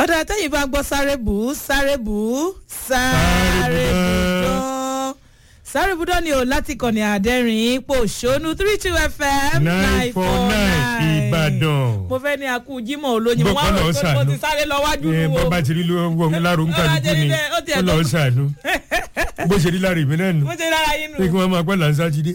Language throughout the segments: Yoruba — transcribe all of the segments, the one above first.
ọ̀dà tẹ́yìn bá gbọ́ sáré bù ú sáré bù ú sáré bù dán sáré bù dán ni o láti kọ̀ni àdẹ́rìn ipò ṣónú three two fm nine four nine ìbàdàn. mo fẹ́ ní akú jimoh olóyin mo wá Bọ́kọ́ rò lọ pé mo ṣàánú. ti sáré lọ wájú ẹ nu o bọ́ bá ti rí ló wọ láàrú ń kálukú ni Ó ti ẹ̀ ó lọ tó- ṣàánú bó ṣe rí lára èmi náà nù mo ti rárá yín nù pé kí wọ́n máa pẹ́ làǹṣà jíde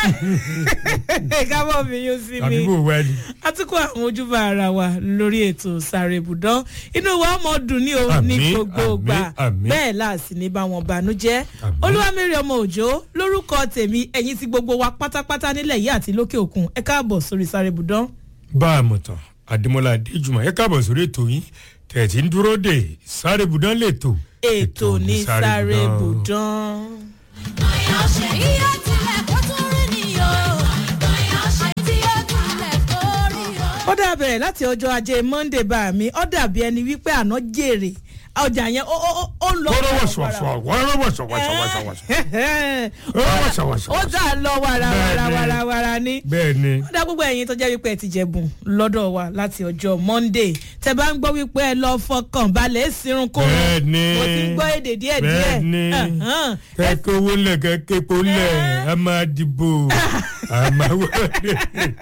kábọ̀ mi yóò sí mi àbí bò wá ni. atukọ̀ àwọn ojúbà ara wa lórí ètò sáré ibùdó inú wa mọ̀ dùn ní o ní Àmín, gbogbo àmín, gbà àmín. bẹ́ẹ̀ láàsì ní bá wọn bànújẹ́ Àmín. olúwamẹ́rì ọmọ òjò lórúkọ tèmi ẹ̀yìn tí gbogbo wa pátápátá nílẹ̀ yìí àti lókè òkun ẹ káàbọ̀ sórí sáré ibùdó. bá a mọ̀ tán àdèmọ́lá adéjùmọ̀ ẹ káàbọ̀ sórí ètò yín tẹ̀tí ń dúró dè sáré budán lètò. ètò ní sáré Budán. ibùdó. Iye tilẹ̀ kó tún rí ni o. Àìtí ó tilẹ̀ kó rí o. ó dà bẹ̀rẹ̀ láti ọjọ́ ajé monday bá mi ó dàbí ẹni wípé àná jèrè ọjà yẹn ó ó- ó- ó ń lọ. wọ́n wọ̀ṣọ̀wọ̀ṣọ̀ wọ́n wọ̀ṣọ̀wọ̀ṣọ̀ ó dà lọ wàràwàràwàrà ni. bẹ́ẹ̀ ni ó dá gbogbo ẹ̀yin tó jẹ́ wípé ẹ ti jẹ̀bùn lọ́dọ̀ wa láti ọjọ́ monday tẹ bá ń gbọ́ wípé ẹ lọ fọkàn balẹ̀ sírun kó bẹ́ẹ̀ ni mo ti ń gbọ́ èdè díẹ̀ díẹ̀ bẹ́ẹ̀ ni Ẹ̀hán. kẹ́kẹ́ owó lẹ̀ kẹ́kẹ́ epo lẹ̀ a máa dìbò a máa wọlé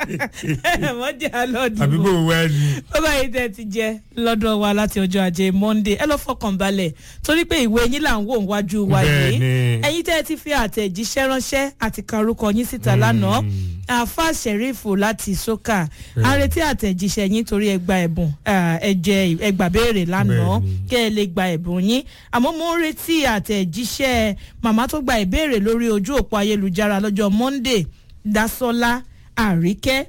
wọ́n jẹ́ alọ́dún àbí bò wá ni. bàbá yìí tẹ́ ti jẹ lọ́dọ̀ wa láti ọjọ́ ajé monday ẹ lọ fọkàn balẹ̀ torí pé ìwé yín là ń wò wájú wa yìí Bẹ́ẹ̀ni. ẹ̀yin tẹ́ ti fi àtẹ̀jíṣẹ́ ránṣẹ́ àti kan orúkọ yín síta lánàá àfa sẹ̀rífù láti sókà a retí àtẹ̀jíṣẹ́ yín torí ẹ gba ẹ̀bùn ah, ẹ jẹ ẹ gbà béèrè lánàá Bẹ́ẹ̀ni. kẹ́ ẹ lè gba ẹ̀bùn yín àmọ́ mo ń retí àtẹ̀jíṣẹ́ màmá tó gba ìbéèrè lórí ojú òpó ayélujára lọ́jọ́ monday dasola àríkẹ́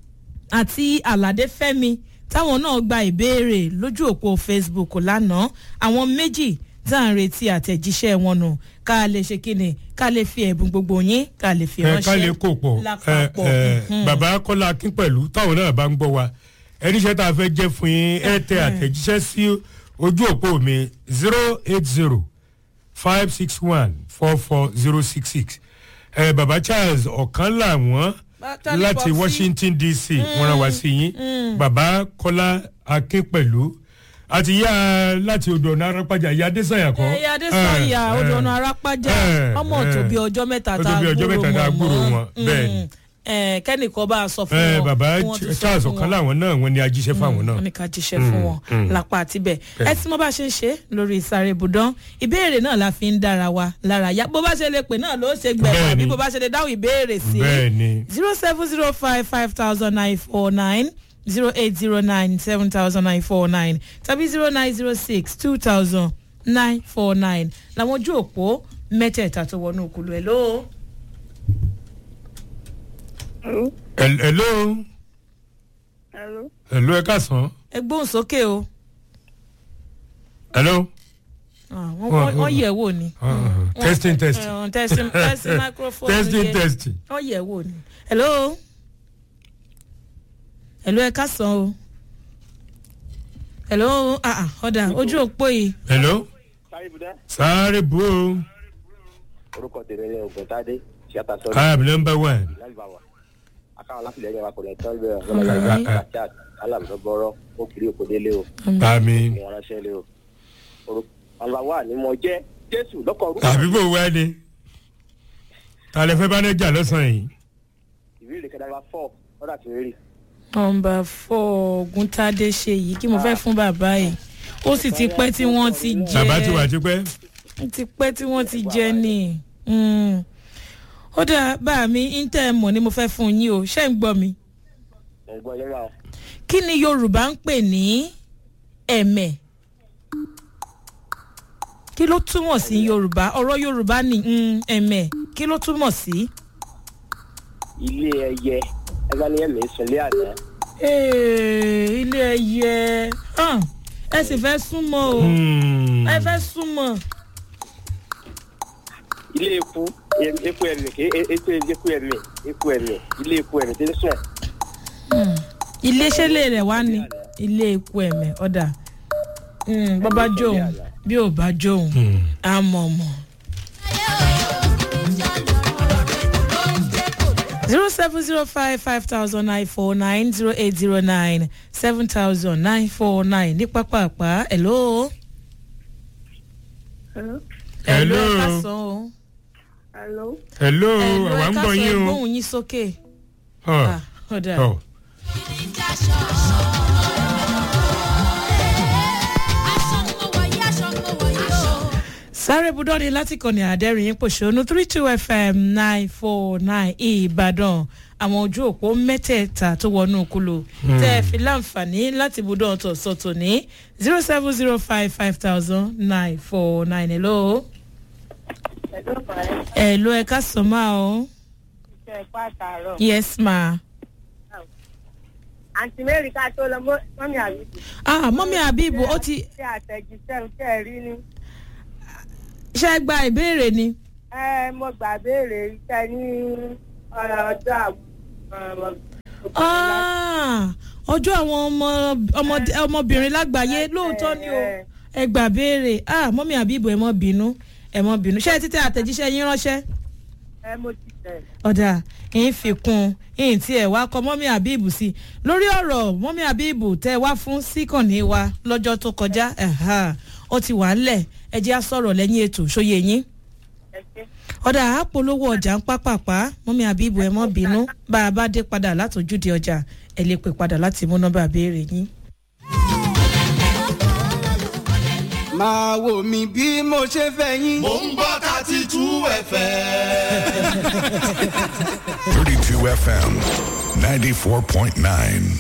àti aládé fẹ́mi táwọn náà gba ìbéèrè lójú òpó facebook lánàá àwọn méjì tá à ń retí àtẹ̀jíṣẹ́ wọn nù ká lè ṣe kíni ká lè fi ẹ̀bùn gbogbo yín ká lè fi ẹ ránṣẹ́ ká lè kó pọ̀ ẹ lápapọ̀ ẹ Mhm. bàbá kọ́lá akín pẹ̀lú táwọn náà bá ń gbọ́ wa ẹníṣẹ́ tá a fẹ́ jẹ́ fún yín ẹ tẹ àtẹ̀jíṣẹ́ sí ojú òpó mi zero eight zero five six one four four zero six six ẹ bàbá charles ọ̀kan làwọn Bá- láti Popsi. washington dc wọ́n rán wá sí yín bàbá kọ́lá akín pẹ̀lú àti yá láti odò ọ̀nà arápájà ìyá adésàyà kọ́ ẹyà adésanya Eh, odò eh. ọ̀nà arápájà Eh, ọmọ eh. tó bí ọjọ́ mẹ́ta Ó tá tó a bí ọjọ́ mẹ́ta tá a gbúrò gbúrò wọn wọn, mọ́ bẹ́ẹ̀ ni. Mm. kẹ́nìkan bá a sọ fún ẹ wọn bàbá kí wọ́n tún sọ charles fún ọ̀kan wọn. làwọn náà wọ́n ní ajíṣẹ́ fáwọn náà. wọ́n ní ká jíṣẹ́ fún wọn mm. lápá àtibẹ̀ ẹ tí mo bá ṣe ń ṣe lórí ìsàrè ibùdán ìbéèrè náà la fi ń dára wa lára yá bó bá ṣe lè pè náà ló ṣe gbẹ̀rù Bẹ́ẹ̀ni. àbí bó bá ṣe lè dáhùn ìbéèrè sí bẹ́ẹ̀ ni zero seven zero five five thousand nine four nine zero eight zero nine seven thousand nine four nine tàbí zero nine zero six two thousand nine four nine làwọn ojú òpó mẹ́tẹ̀ẹ̀ta tó wọnú òkúlu ẹ̀ lóo. Hello. Hel- hello Hello. hello ẹ káàsán ẹ gbóhùn sókè o hello Ah, wọ́n- wọ́n wọ́n yẹ̀ wò ni. Uh, testing testing Eh, testing testing microphone testing yẹ. testing wọ́n yẹ̀ wò ni. hello hello ẹ kásán o hello ah ah ọ̀dà ojú òpó yìí hello Sáré Budá. sáré bó o Orúkọ tèmi ni Ògùntádé. Ṣíàtà sọ́dọ̀. i am number one Lálùbáwà. Akáwọn láfilẹ̀ ẹ̀yẹ wa kò ní tán bẹ́ẹ̀. Àmín. Lọ́mọdé Rachad Alábùdó bọ́rọ́. Ó kiri òkò délé o. àmì Mo ránṣẹ́ lé o. Orúkọ Ọlọ́wà ni mo jẹ́. Jésù lọ́kọ̀ orúkọ. àbí bò wá ni ta lè fẹ́ bá ní jà lọ́sàn-án yìí Ìbéèrè kẹta wa fọ́. Ọ̀dà tí ń rí. nọmba four oguntade ṣe yìí kí mo fẹ́ fún bàbá yìí ó sì ti pẹ́ tí wọ́n ti jẹ́ bàbá ti wà tipẹ́ ó ti pẹ́ tí wọ́n ti jẹ́ ni Mm. ó dáa bá mi intel mọ̀ ni mo fẹ́ fún yín o ṣé ń gbọ́ mi. Mo gbọ́ yẹn wá o. kí ni yorùbá ń pè ní ẹ̀mẹ̀ kí ló túmọ̀ sí yorùbá ọ̀rọ̀ yorùbá ni mm, ẹ̀mẹ̀ kí ló túmọ̀ sí. Ilé ẹyẹ. Ẹgbẹ́ ni ẹ̀mí sunlé àná. Ee, ilé ẹyẹ hàn, ẹ sì fẹ́ súnmọ́ o Hmm. ẹ fẹ́ súnmọ́ Ilé eku. em- Eku ẹ̀mí. ké- e- Eku eku ẹ̀mí. Eku ẹ̀mí. Ilé eku ẹ̀mí tí ń sùn. ilé ṣẹlẹ̀ rẹ̀ wá ní ilé eku ẹ̀mẹ̀ ọ̀dà Mm, bọ́ bá jóun bí ò bá jóun Hmm. á mọ̀ mọ̀. Ayé o. zero seven zero five five thousand nine four nine zero eight zero nine seven thousand nine four nine ní pápápá hello. Hello. Hello. ẹ ká sọ o. Hello. hello hello àwa ẹ ń ká gbọ́ sọ yín o. ẹgbóhùn yín sókè. Ọ, Ah, ọ̀dà. ọ. sáré budọ́ni láti kọ́ni àdẹ́rìn yín pòṣónú three two fm nine four nine ìbàdàn àwọn ojú òpó mẹ́tẹ̀ẹ̀ta tó wọnú kúlò tẹ́ ẹ fi láǹfààní láti budọ́ ọ̀tọ̀ sọ̀tọ̀ ní zero seven zero five five thousand nine four nine hello. Hello, Fàáyé. hello ẹ ká sọ máa o. Ṣé ẹ pa àtàárọ̀? yes ma. Àǹtí Mary ká tó lọ mọ́- mọ́mí àbíkú. ah mọ́mí àbíbù ó ti Ṣé àtẹ̀jíṣẹ́ tẹ́ ẹ rí ní? ṣe gba ìbéèrè ni. Ẹ mo gbà béèrè iṣẹ́ ní ọjọ́ àwọn Ah, ọjọ́ àwọn ọmọ ọmọdé- ọmọbìnrin lágbàáyé lóòótọ́ ni o ẹ gbà béèrè ah mọ́mí àbíbù ẹ mọ́ bínú ẹ mọ́ bínú ṣé ẹ ti tẹ àtẹ̀jíṣẹ́ yín ránṣẹ́ ẹ mo ti tẹ̀. ọ̀dà yín fi kún yín tí ẹ wá kọ mọ́mí àbíbù sí i lórí ọ̀rọ̀ mọ́mí àbíbù tẹ́ ẹ wá fún síkànnì wa lọ́jọ́ tó kọjá ẹ̀hà, ó ti wà ńlẹ̀ ẹ jẹ́ á sọ̀rọ̀ lẹ́yìn ètò ṣóye yín Ẹ ṣé. ọ̀dà àpolówó ọjà ń pápápá mọ́mí àbíbù ẹ mọ́ bínú bá a bá dé padà látòjúde ọjà ẹ lè pè padà láti mú nọ́mbà béèrè yín. máa wò mí bí mo ṣe fẹ́ yín. Mo ń gbọ́ thirty two ẹ̀fẹ̀. 32 FM 94.9.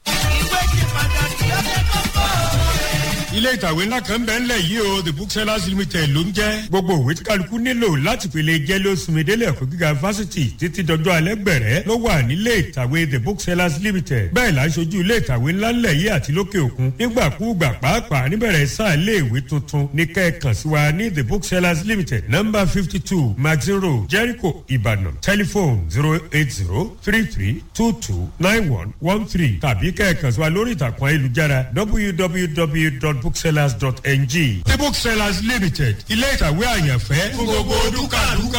ilé ìtàwé ńlá kan bẹ́ẹ̀ ńlẹ̀ yìí o the booksellers limited ló ń jẹ́ gbogbo òwe tí kálukú nílò láti pèlè jẹ́ ló sunmi délé ẹ̀kọ́ gíga fásitì títí dọjọ́ alẹ́ gbẹ̀rẹ́ ló wà nílé ìtàwé the booksellers limited bẹ́ẹ̀ là ń ṣojú ilé ìtàwé ńlá ńlẹ̀ yìí àti lókè òkun nígbàkúùgbà pàápàá níbẹ̀rẹ̀ sáà ilé ìwé tuntun ní kẹ́ẹ̀kan sí wa ní the booksellers limited number fifty two maxin road jericho ibadan telephone zero eight zero three three two two nine one one three tàbí kẹ́ẹ̀kan sí wa lórí ìtàkùn ayélujára www.booksellers.ng the booksellers limited ilé ìtàwé àyànfẹ́ fún gbogbo dúkàdúkà.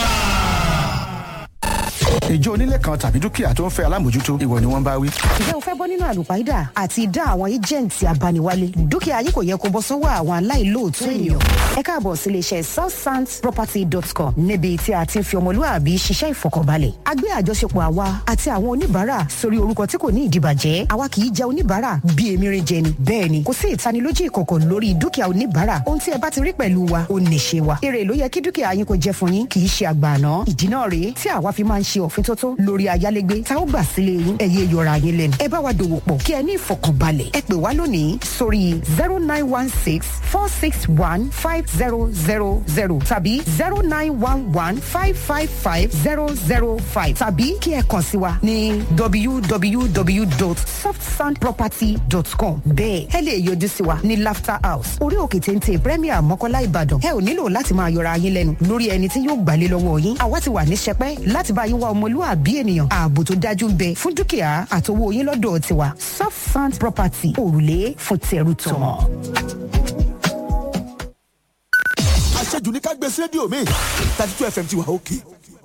ìjọ onílé kan tàbí dúkìá tó ń fẹ́ alámòjútó ìwọ ni wọ́n bá wí. ǹjẹ́ o fẹ́ bọ́ nínú àlùpàídà àti ìdá àwọn ẹ́jẹ̀ǹtì abániwálé dúkìá yìí kò yẹ kó bọ́ sọ́wọ́ àwọn aláìlóòótọ́ ènìyàn. ẹ káàbọ̀ sí iléeṣẹ́ southsandsproperty.com níbi tí a ti ń fi ọmọlúwàbí ṣiṣẹ́ ìfọkànbalẹ̀. a gbé àjọṣepọ̀ àwa àti àwọn oníbàárà sórí orúkọ tí kò ní ìdìbàjẹ́ àwa kì í jẹ oníbàárà bí emirin jẹ ni. bẹ́ẹ̀ ni kò sí ìtanilójú ìkọ̀kọ̀ lórí dúkìá oníbàárà ohun tí ẹ bá ti rí pẹ̀lú wa ó nìṣe wa. èrè ló yẹ kí dúkìá yín kò jẹ fún yín kì í ṣe àgbààná. ìdí náà rèé tí àwa fi máa ń ṣe òfin tótó lórí ayálégbé tá ó gbà sílé yín ẹ̀yẹ yọra yín lẹ́nu. ẹ bá wa dòwò pọ̀ kí ẹ ní ìfọkànbalẹ̀. ẹ pè wá lónìí sórí zero nine one six four six one five zero zero zero tàbí zero nine one one five five five zero zero five tàbí kí ẹ kàn sí wa ní www.softsandproperty.com bẹ́ẹ̀ ẹ lè yọjú sí wa ní laughter house orí òkè téńté premier mọ́kọ́lá ìbàdàn ẹ ò nílò láti máa yọra yín lẹ́nu lórí ẹni tí yóò gbàlé lọ́wọ́ yín àwa ti wà ní sẹpẹ́ láti bá yín wá ọmọlúwàbí ènìyàn ààbò tó dájú ń bẹ fún dúkìá àtowó yín lọ́dọ̀ tiwa soft sand property òrùlé fún tẹrù tọmọ. Àṣejù ní ká gbé sí rédíò mi. thirty two FM ti wà òkè.